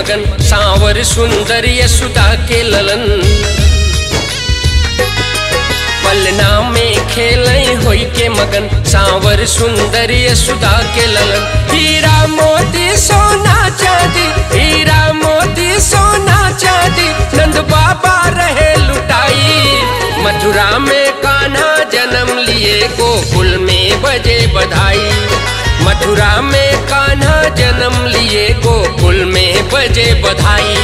मगन सांवर सुंदर यशुदा के ललन पलना में खेले होई के मगन सांवर सुंदर यशुदा के ललन हीरा मोती सोना चांदी हीरा मोती सोना चांदी नंद बाबा रहे लुटाई मथुरा में कान्हा जन्म लिए गोकुल में बजे बधाई मथुरा में कान्हा जन्म लिए गोकुल में बजे बधाई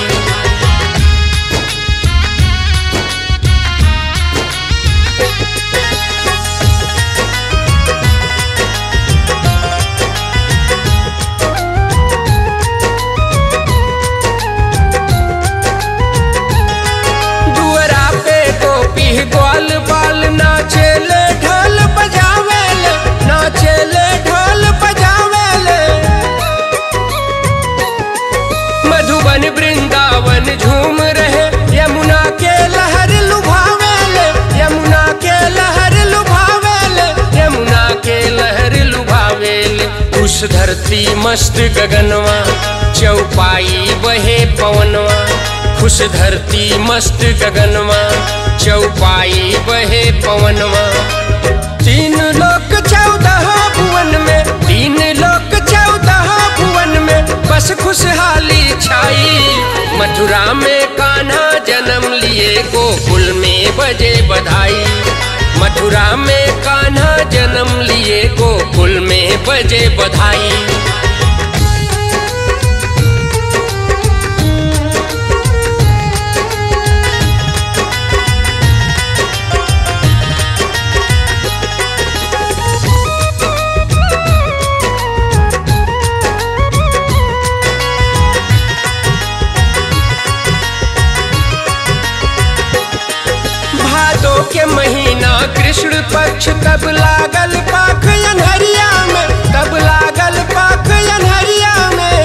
दुअरा पे गोपी ग्वाल बाल नाचेले ढोल बजावेले नाचेले ढोल बजावेले मधुबन वृंदावन झूम रहे यमुना के लहर लुभावेले यमुना के लहर लुभावेले यमुना के लहर लुभावेले उस धरती मस्त गगनवा चौपाई बहे पवनवा खुश धरती मस्त गगनवा चौपाई बहे पवनवा तीन लोक चौदह भुवन में तीन लोक चौदह भुवन में बस खुशहाली छाई मथुरा में कान्हा जन्म लिए गोकुल में बजे बधाई मथुरा में कान्हा जन्म लिए गोकुल में बजे बधाई भादो के महीना कृष्ण पक्ष तब लागल पाख अनहरिया में तब लागल पाख अनहरिया में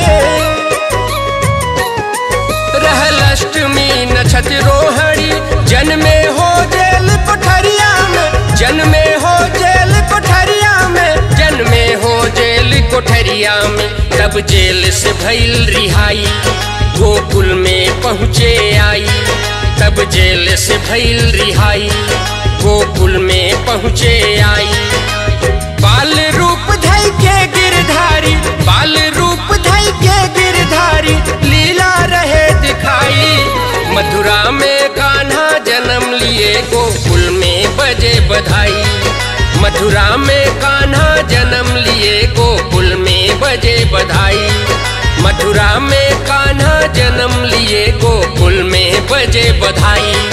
रहल अष्टमी नक्षत रोहड़ी जन्मे हो जेल कोठरिया में जन्मे हो जेल कोठरिया में जन्मे हो जेल कोठरिया में तब जेल से भइल रिहाई गोकुल में पहुँचे आई तब जेल से भइल रिहाई गोकुल में पहुँचे आई बाल रूप धई के गिरधारी बाल रूप धई के गिरधारी लीला रहे दिखाई मथुरा में कान्हा जन्म लिए गोकुल में बजे बधाई मथुरा में कान्हा जन्म लिए गोकुल में बजे बधाई मथुरा में कान्हा जन्म लिए गोकुल में बजे बधाई